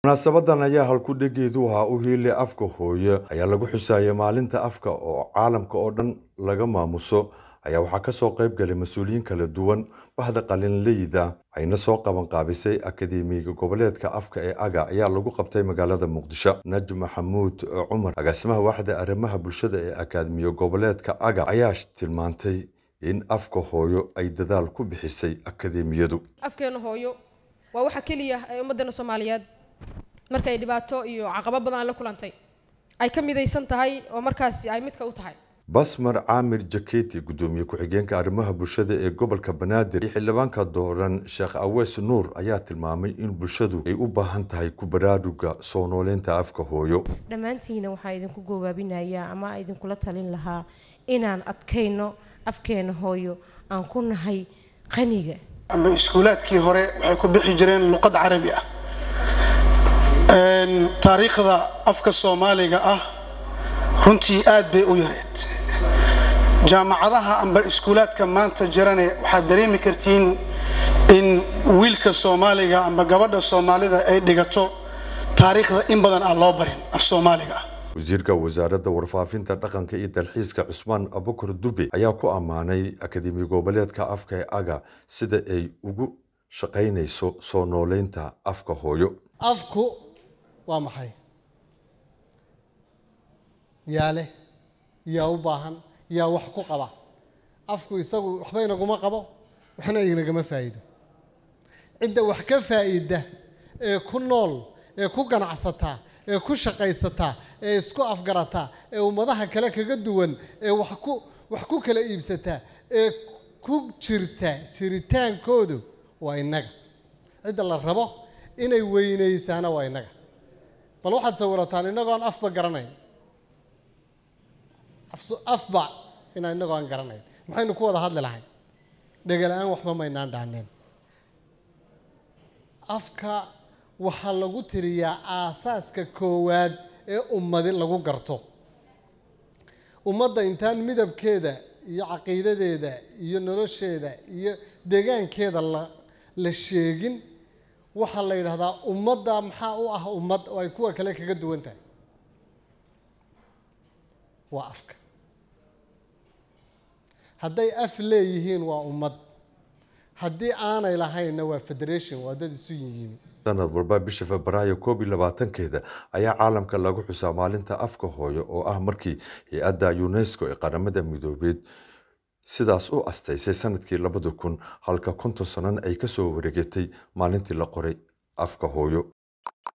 munaasabadan ayaa halku-dhegeedu ahaa u hiile afka hooye ayaa lagu xusaayay maalinta afka oo caalamka oo dhan laga maamuso ayaa waxaa kasoo qayb galay mas-uuliyiin kala duwan bahda qalinleyda ayna soo qaban qaabisay akademiga goboleedka afka ee aga ayaa lagu qabtay magaalada muqdisho najm maxamuud cumar agaasimaha waaxda arrimaha bulshada ee akaademiya goboleedka aga ayaa tilmaantay in afka hooyo ay dadaal ku bixisay akademiyadu afkeena hooyo waa waxa keliya ee ummaddeena soomaaliyeed markay dhibaato iyo caqabo badan la kulantay ay ka midaysan tahay oo markaasi ay midka u tahay basmar caamir jaketi gudoomiye ku-xigeenka arrimaha bulshada ee gobolka banaadir iyo xildhibaanka dooran sheekh awees nuur ayaa tilmaamay in bulshadu ay u baahan tahay ku baraaruga soo nooleynta afka hooyo dhammaantiina waxaa idinku goobaabinayaa ama idinkula talin lahaa inaan adkayno afkeena hooyo aan ku nahay qaniga ama iskuulaadkii hore waxay ku bixi jireen luqad carabi ah taariikhda afka soomaaliga ah runtii aad bay u yareed jaamacadaha amba iskuulaadka maanta jirane waxaad dareemi kartiin in wiilka soomaaliga amba gabadha soomaalida ay dhigato taariikhda in badan aan loo barin af soomaaliga ah wasiirka wasaaradda warfaafinta dhaqanka iyo dalxiiska cusmaan abukar dube ayaa ku ammaanay akademi goboleedka afka ee aga sida ay ugu shaqaynayso soo nooleynta afka hooyo afku waa maxay yaa leh yaa u baahan yaa wax ku qaba afku isagu waxba inaguma qabo waxna inagama faa'iido cidda wax ka faa'iida ee ku nool ee ku ganacsataa ee ku shaqaysataa ee isku afgarataa ee ummadaha kale kaga duwan ee wax ku wax ku kala iibsataa ee ku jirta jiritaankoodu waa innaga cidda la rabo inay weynaysaana waa innaga bal waxaad sawirataan innagoon afba garanayn afba inaan innagoo aan garanayn maxaynu ku wada hadli lahayn dhegala-aan waxba maynaan dhaaneen afka waxaa lagu tiriyaa aasaaska koowaad ee ummadi lagu garto ummadda intaan midabkeeda iyo caqiidadeeda iyo nolosheeda iyo deegaankeeda la la sheegin waxaa la yidhahdaa ummadda maxaa u ah ummad oo ay kuwa kale kaga duwan tahay waa afka hadday af leeyihiin waa ummad haddii aanay lahaynna waa federation waa dad isu yiyimi sanad walba bisha febraayo koob iyo labaatankeeda ayaa caalamka lagu xusaa maalinta afka hooyo oo ah markii hay-adda unesco ee qaramada midoobeed sidaas u astaysay sanadkii labada kun halka konton sanana ay kasoo wareegatay maalintii la qoray afka hooyo